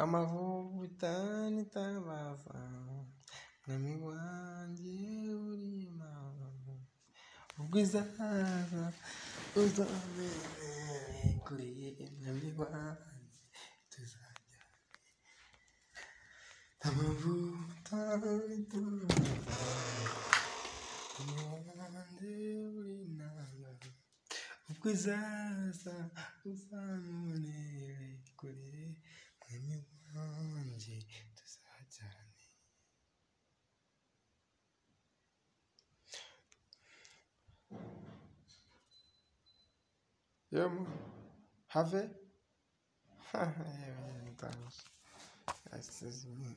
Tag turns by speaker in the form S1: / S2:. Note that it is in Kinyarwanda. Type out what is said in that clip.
S1: Amavuta n'itabaza mwami wanjye urima ubwo izaza uzamenye kuri mwami wanjye tuzajya amavuta n'itabaza mwami wanjye urima ubwo izaza uzamenye kuri mwami wanjye tuzajyana Yema, have? Haha, yeah, man, that was- that's just me.